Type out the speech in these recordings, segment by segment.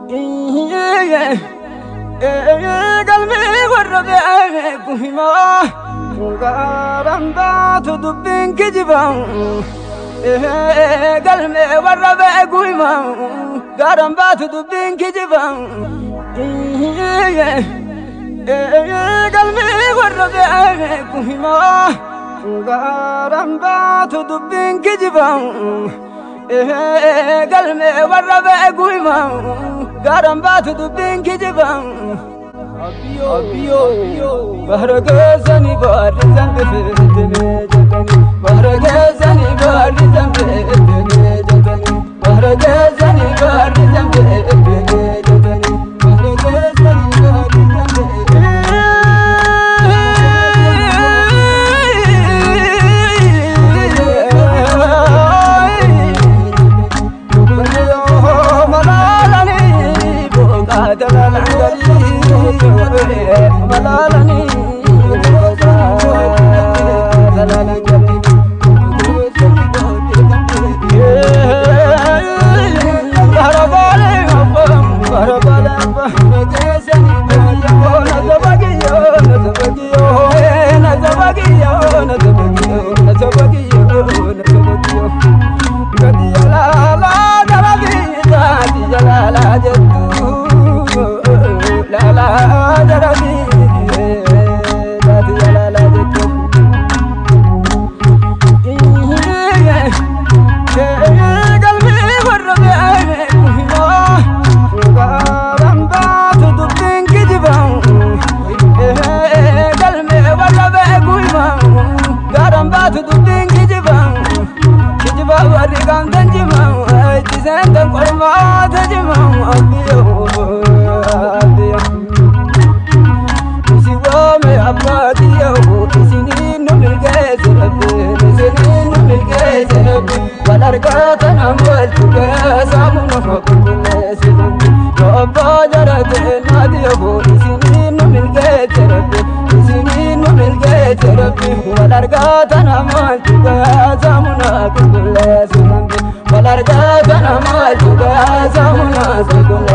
galmee warra beeku himaa gaaraan baatu dubbiin kijiba galmee warra beeku himaa gaaraan baatu dubbiin kijiba galmee warra beeku himaa gaaraan baatu dubbiin kijiba galmee warra beeku himaa gaaraan baatu dubbiin kijiba. bahra keessanii baarri sanbifeettee jetanii bahra keessanii baarri sanbifeettee jetanii bahra keessanii baarri sanbifeettee jetanii bahra keessanii baarri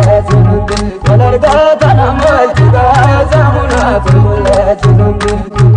Walargaa kana maal dhugaa saamuna qulqulleessu